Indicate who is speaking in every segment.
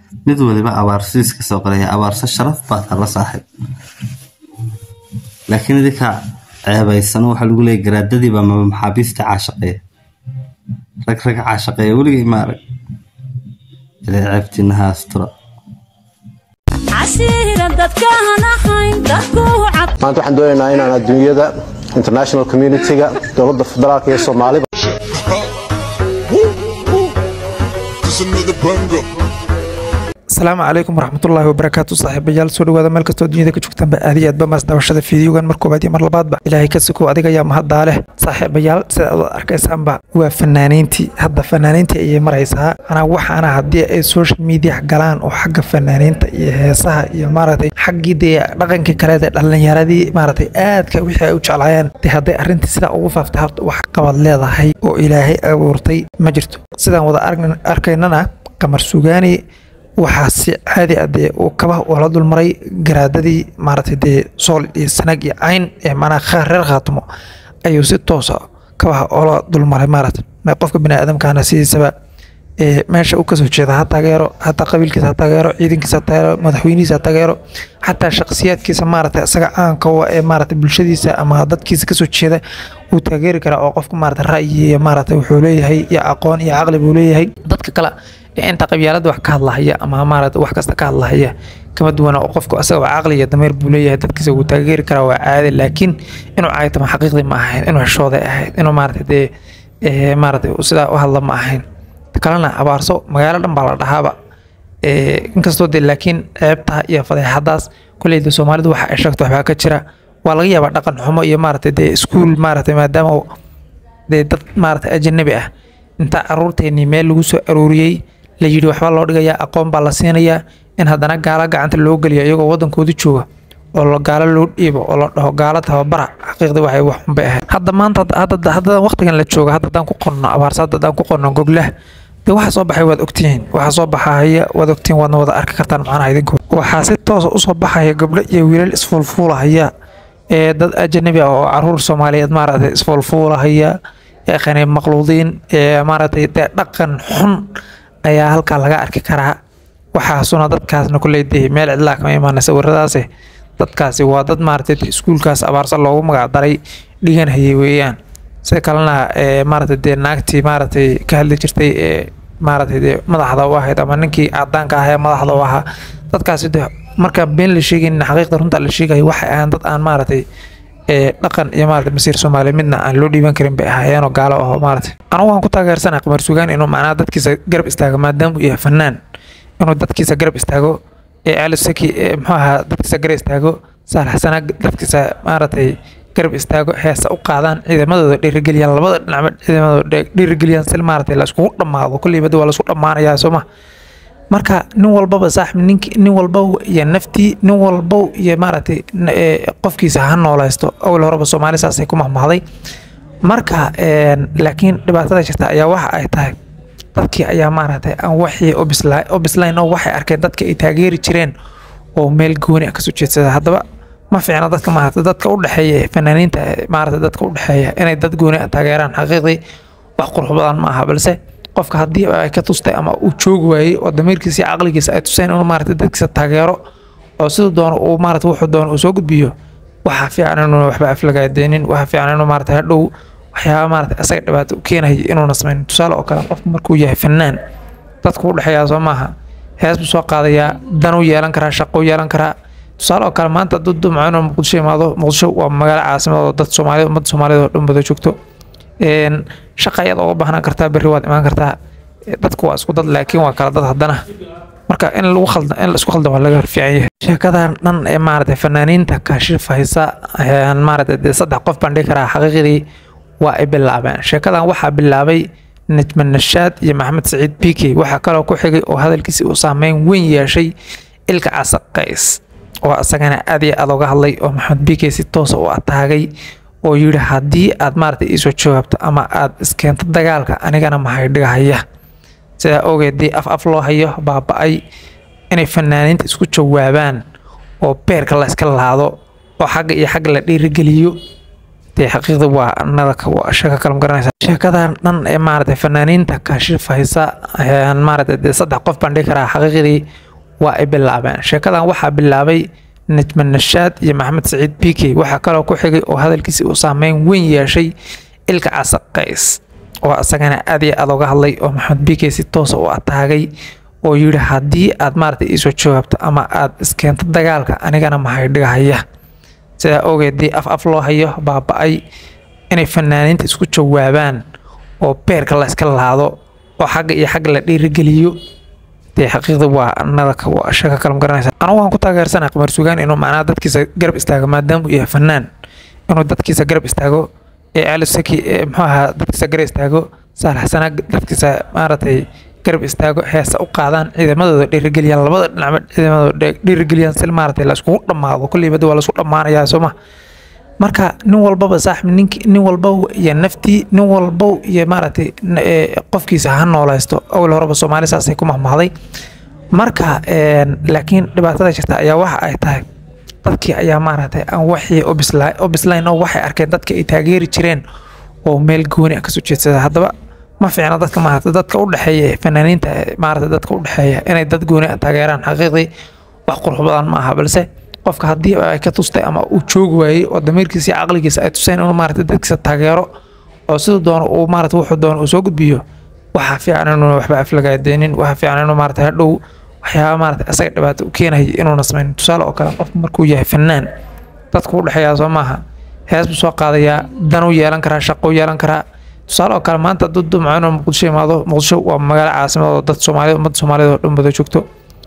Speaker 1: mid waliba abaarsiis ka soo qoraya abaarso sharaf baad hala saaxib laakiin idinka ceebaysan waxaa lagu leeyahy garaadadiiba maba maxaabiista caashaqeeya rag rag caashaqeeya weligay ma arag ilaa ceebtiina ha astura
Speaker 2: maanta waxaan doonaynaa inaan adduunyada international community-ga dowladda federaalka iyo soomaaliba
Speaker 3: asalaamu calaykum waraxmatullaahi wabarakaatu saaxiibayaal soo dhawaada meel kastoo dunyada ka joogtaanba aad iyo aadba maas daawashada fiidiyoogan mar koobaad iyo mar labaadba ilaahay ka sukow adiga ayaa mahaddaa leh saaxiibayaal sida aad arkaysaanba waa fanaaniintii hadda fanaaniintii ayay maraysaa anaa waxaana haddii ay social media galaan oo xagga fanaaniinta iyo heesaha iyo maaragtay xaggii dee dhaqankii kaleed ee dhalinyaradii maaragtay aadka wixii ay u jeclaayeen dee hadday arrintii sidaa ugu faaftay horta wax qabad leedahay oo ilaahay abuurtay ma jirto sidaan wada arkaynana qamar sugaani waxaa si caadi ah dee uu kabaha ula dulmaray garaadadii maaragtay dee sool iyo sanag iyo cayn ee manaa reer khaatimo ayuu si toosa kabaha ula dulmaray maaragtay qofka bini aadamkaana sidiisaba meesha u kasoo jeeda ha taageero hataa qabiilkiisa ha taageero ciidankiisa ha taageero madaxweynihiisa ha taageero xataa shakhsiyaadkiisa maaragtay isaga caanka wa ee maaragtay bulshadiisa ama dadkiisa kasoo jeeda wuu taageeri karaa oo qofka maaragtay ra'yi iyo maaragtay wuxuu leeyahay iyo aqoon iyo caqli buu leeyahay dadka kale inta qabyaalada wax ka hadlahaya ama maaragtay wax kasta ka hadlahaya kama duwana oo qofku asagaba caqli iyo dameer buu leeyahay dadkiisa wuu taageeri karaa waa caadi laakiin inuu caaytama xaqiiqdii ma ahayn inuu xishooday ahayd inuu maaragtay dee maaragtay sidaa u hadla ma ahayn kalena abaarso magaalo dhan baa la dhahaaba inkastoo dee laakiin ceebta iyo fadeexadaas koleyda soomaalidu waxa ay sheegto waxbaa ka jira waa laga yaabaa dhaqan xumo iyo maaragtay dee iskuul maaragtay maadaama dee dad maaragtay ajanabi ah inta caruurteennii meel lagu soo arooriyey la yidhi waxbaa loo dhigayaa aqoon baa la siinayaa in haddana gaalo gacanta loo geliyo iyagoo waddankooda jooga oo gaalo loo dhiibo oo la dhaho gaalo tababara xaqiiqdii waxay wax xunbay ahayd hadda maanta hadda waqtigan la jooga hadda haddaan ku qorno abaarsa hadda haddaan ku qorno goglah dee waxa soo baxay waad ogtihiin waxa soo baxaya waad ogtihiin waadna wada arki kartaan macnaha idinku waxaa si toosa usoo baxaya gabdho iyo wiilal isfuulfuulahaya ee dad ajanabi ah oo caruur soomaaliyeed maaragtay isfuulfuulahaya yaqaani maqluudiin ee maaragtay dee dhaqan xun ayaa halkaa laga arki karaa waxaasuna dadkaasna kuley dee meel cidlaa kama imaana sawiradaasi dadkaasi waa dad maaragtay iskuulkaas abaarsa loogu magac daray dhigan hayay weeyaan sida kalena maaragtay dee naagtii maaragtay ka hadli jirtay ee maaragtay dee madaxda u ahayd ama ninkii cadaanka ah ee madaxda u ahaa dadkaasi dee marka been la sheegaynin xaqiiqda runta la sheegayo waxay ahaan dad aan maaragtay dhaqan iyo maarata masiir soomaaliya midna aan loo dhiiban karin bay ahaayeenoo gaalo aho maarata anugu waan ku taageersanaa qamar sugaan inuu macnaha dadkiisa garab istaago maadaama uu yahay fanaan inuu dadkiisa garab istaago ee ali saki muxuu ahaa dadkiisa garab istaago saalax sanaa dadkiisa maaragtay garab istaago heesa u qaadaan ciidamadooda dhiirigeliyaan labada dhinacba ciidamadooda dhiirigeliyaan si maaragtay la iskugu dhammaado kolleyba waa la isku dhammaanayaa sooma marka nin walbaba saaxib nink nin walbow iyo naftii nin walbow iyo maaragtay qofkiisa ha noolaysto awal horeba soomaali saasay ku mahmahday marka laakiin dhibaatada jirta ayaa waxa ay tahay dadkii ayaa maaragtay aan waxii u bislayn oo waxay arkeen dadka ay taageeri jireen oo meel gooni ah kasoo jeedsada haddaba ma fiicna dadka maaragtay dadka u dhexeeya fanaaniinta maaragtay dadka u dhexeeya inay dad gooni ah taageeraan xaqiiqdii wax qurux badan ma aha balse qofka haddii ay ka tustay ama uu joogi waayey oo damiirkiisa iyo caqligiisa ay tuseen inuu maaragtay dadkiisa taageero oo siduu doono uu maaragtay wuxuu doono uu soo gudbiyo waxaa fiican inuu waxba aflagaadeenin waxaa fiican inuu maaragtay hadhow waxyaaba maaragtay asaga dhibaato u keenaya inuuna samayn tusaale oo kale qofku markuu yahay fanaan dadku u dhexeeyaa soo maaha hees buu soo qaadayaa danuu yeelan karaa shaqou yeelan karaa tusaale oo kale maanta dad dumco inuu muqdisho imaado muqdisho waa magaalo caasimad oo dad soomaaliyeed ummadda soomaaliyeed oo dhan wada joogto shaqa ayaad uga baahnaan kartaa berri waad imaan kartaa dadku waa isku dad laakiin waa kala dad haddana marka in lagu khalda in la isku khaldan waa laga fiican yahay sheekadan dhan ee maaragtay fanaaniinta kaashifaysa maaragtay dee saddex qof baan dhihi karaa xaqiiqdii waa ay bilaabeen sheekadan waxaa bilaabay najma nashaad iyo maxamed saciid bike waxaa kaloo ku xigay oo hadalkiisi uu saameyn weyn yeeshay ilka casaqays oo isagana aad iyo aad uga hadlay oo maxamed bike si toosa u ataagay oo yidhi haddii aad maaragtay iisoo jawaabto ama aad iskeento dagaalka anigana maxay dhigahaya sidaa ogeed dii af af loo hayo baaba-ay inay fanaaniinta isku jawaabaan oo beerka la iska laado oo xagga iyo xagga la dhiirigeliyo dee xaqiiqda waa nadaka waa sheeko kale ma garanaysa sheekadan dhan ee maaragtay fanaaniinta kaashifaysa maaragtay dee saddex qof baan dhihi karaa xaqiiqdii waa ay bilaabeen sheekadan waxaa bilaabay najma nashaad iyo maxamed saciid bike waxaa kaloo ku xigay oo hadalkiisi uu saameyn weyn yeeshay ilka casaqays oo isagana aad iyo aad uga hadlay oo maxamed bike si toosa u ataagay oo yidhi haddii aad maaragtay iisoo jawaabto ama aad iskeento dagaalka anigana mahay dhigahaya sidaa ogeed dii af af loo hayo baaba-ay inay fanaaniinta isku jawaabaan oo beerka la iska laado oo xagga iyo xagga la dhiirigeliyo dee xaqiiqda waa nadaka waa sheeko kale ma garanaysa anigu waan ku taageersanaa qamar sugaan inuu macnaha dadkiisa garab istaago maadaama uu yahay fanaan inuu dadkiisa garab istaago ee ali saki ee muxuu ahaa dadkiisa garab istaago saalax sana dadkiisa maaragtay garab istaago heesa u qaadaan ciidamadooda dhiirigeliyaan labada dhinacba ciidamadooda dhiirigeliyaan si maaragtay la iskugu dhammaado kolleyba waa la isku dhammaanayaa sooma marka nin walbaba saaxib nink nin walbow iyo naftii nin walbow iyo maaragtay qofkiisa ha noolaysto awal horeba soomaali saasay ku mahmahday marka laakiin dhibaatada jirta ayaa waxa ay tahay dadkii ayaa maaragtay aan waxii u bislayn oo waxay arkeen dadka ay taageeri jireen oo meel gooni ah kasoo jeedsada haddaba ma fiicna dadka maaragtay dadka u dhexeeya fanaaniinta maaragtay dadka u dhexeeya inay dad gooni ah taageeraan xaqiiqdii wax qurux badan ma aha balse qofka haddii ay ka tustay ama uu joogi waayey oo damiirkiisa iyo caqligiisa ay tuseen inuu maaragtay dadkiisa taageero oo siduu doono uu maaragtay wuxuu doono uu soo gudbiyo waxaa fiican inuuna waxba aflagaadeenin waxaa fiican inuu maaragtay hadhow waxyaaba maaragtay asaga dhibaato u keenaya inuuna samayn tusaale oo kale qofku markuu yahay fanaan dadku u dhexeeyaa soo maaha hees buu soo qaadayaa danuu yeelan karaa shaqou yeelan karaa tusaale oo kale maanta dad dumco inuu muqdisho imaado muqdisho waa magaalo caasimad oo dad soomaaliyed ummadda soomaaliyed oo dhan wada joogto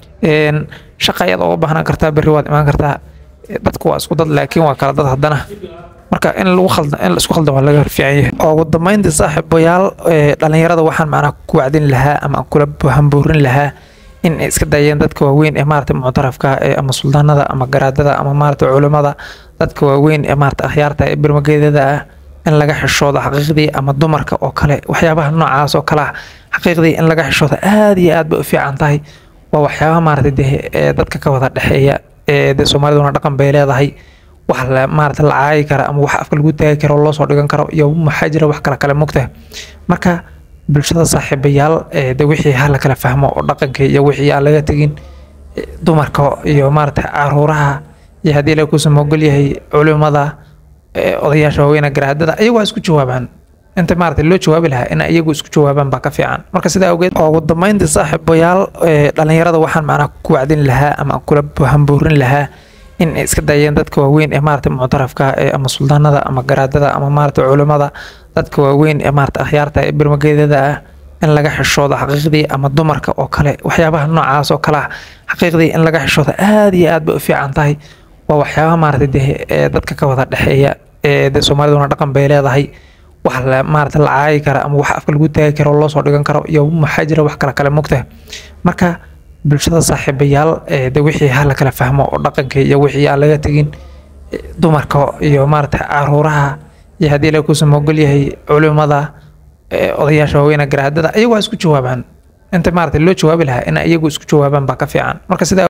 Speaker 3: shaqa ayaad uga baahnaan kartaa berri waad imaan kartaa dadku waa isku dad laakiin waa kala dad haddana marka in lagu khalda in la isku khaldan waa laga fiican yahay ugu dambeyntii saaxiibayaal dhalinyarada waxaan macnaa ku wacdin lahaa ama aan kula hambuurin lahaa in ay iska dayeen dadka waaweyn ee maaragtay muctarafka ee ama suldaanada ama garaadada ama maaragtay culimada dadka waaweyn ee maaragtay akhyaarta ee birmageedada ah in laga xishoodo xaqiiqdii ama dumarka oo kale waxyaabaha noocaas oo kale ah xaqiiqdii in laga xishoodo aad iyo aad bay u fiican tahay waa waxyaabaha maaragtay dee ee dadka ka wada dhexeeya ee dee soomaaliduna dhaqan bay leedahay wax la maaragtay la caayi kara ama wax afka lagu taagi karo loo soo dhigan karo iyo maxaa jira wax kala kale mogtahay marka bulshada saaxiibayaal ee de wixii ha la kala fahmo oo dhaqanka iyo wixii aan laga tegin dumarka iyo maaragtay caruuraha iyo haddii la kuusan mogol yahay culimada odayaasha waaweyna garaadada ayagu waa isku jawaabaan inta maaragtay loo jawaabi lahaa in iyagu isku jawaabaan baa ka fiican marka sidaa awgeed ugu dambeyntii saaxiibayaal dhalinyarada waxaan macnaa ku wacdin lahaa ama aan kula hambuurin lahaa in ay iska dayeen dadka waaweyn ee maaragtay muctarafka ee ama suldaanada ama garaadada ama maaragtay culimada dadka waaweyn ee maaragtay akhyaarta ee birmageedada ah in laga xishoodo xaqiiqdii ama dumarka oo kale waxyaabaha noocaas oo kale ah xaqiiqdii in laga xishoodo aad iyo aad bay u fiican tahay waa waxyaabaha maaragtay dee ee dadka ka wada dhexeeya ee dee soomaaliduna dhaqan bay leedahay wax la maaragtay la caayi kara ama wax afka lagu taagi karo loo soo dhigan karo iyo maxaa jira wax kala kale mogtahay marka bulshada saaxiibayaal ee de wixii ha la kala fahmo oo dhaqanka iyo wixii aan laga tegin dumarka iyo maaragtay caruuraha iyo haddii la kuusan mogol yahay culimada odayaasha waaweyna garaadada ayagu waa isku jawaabaan inta maaragtay loo jawaabi lahaa in iyagu isku jawaabaan baa ka fiican marka sidaa